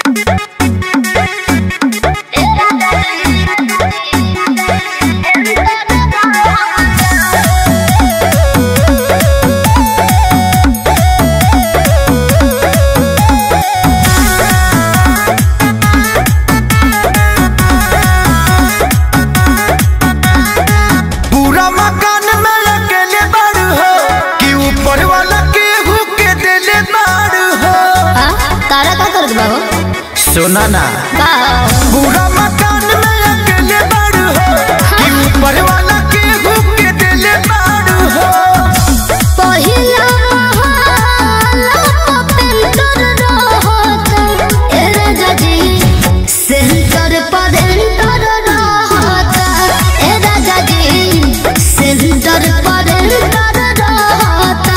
पूरा मकान में अकेले बाड़ू हो कि ऊपर वाला केहू के देले बाड़ू हो हाँ तारा का करत बा हो सुना ना का पूरा मकान में अकेले बाड़ू हो कि ऊपर वाला केहू के देले बाड़ू हो पहिला महला पेंटर रहत ए राजा जी सेंटर पर एंटर रहत ए राजा जी सेंटर पर एंटर रहत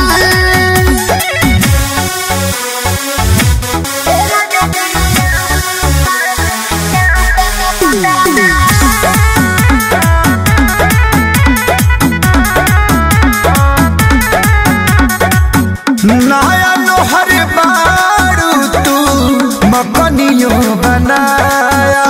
नया लोहर बाड़ू तू मकनियो बनाया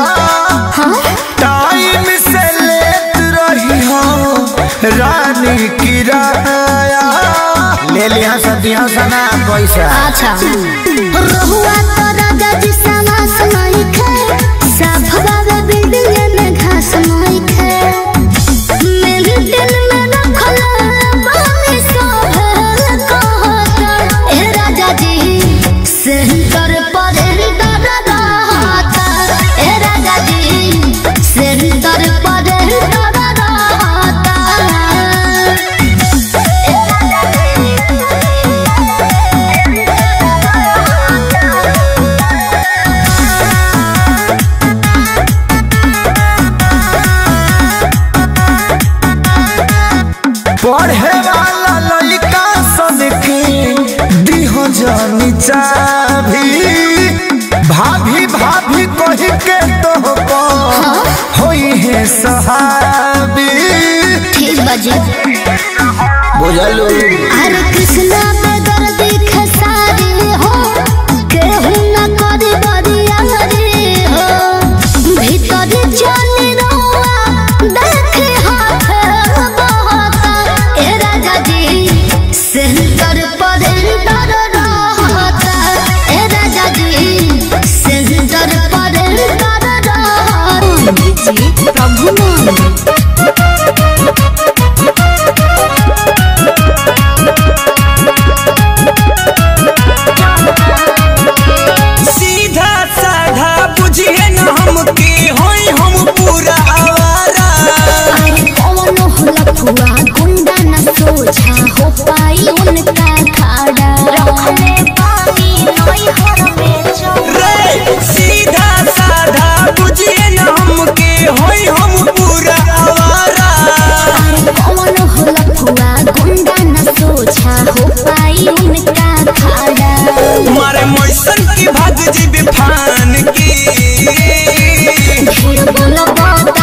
टाइम से लेत रही हो रानी किराया ले लिया सदियों सना पैसा अच्छा रहुआ तो राजा जी समास नहीं खे सब बाबा बिल्डिंग में घास नहीं खे मेरे दिल में रखल बानी सब कहता ए राजा जी सेंटर पर एंटर रहता ए राजा जी सेंटर पर एंटर रहता पढ़े वाला लड़का सन के दिहो जानी चाभी भाभी भाभी कह के तो होई है सहाबी ठीक बजे बुझलू हरे कृष्णा में दर्द खसारी हो केहू न करी बरियारी हो भीतर जानी रहुआ देखे हाथ बहता ए राजा जी सेंटर पर एंटर रहता ए राजा जी सेंटर पर एंटर रहता प्रभु नाम सीधा साधा बुझिए न हमके होई हम पूरा आवारा कौन होला फुआ गुंडा न सोझा हो पाई उनका खाड़ा रखले पानी नई हर में रे सीधा साधा बुझिए न हमके होई हम पूरा आवारा कौन होला फुआ गुंडा न सोझा हो पाई उनका खाड़ा मारे मैसन की भाग जीबे फान की ढेर बोला बात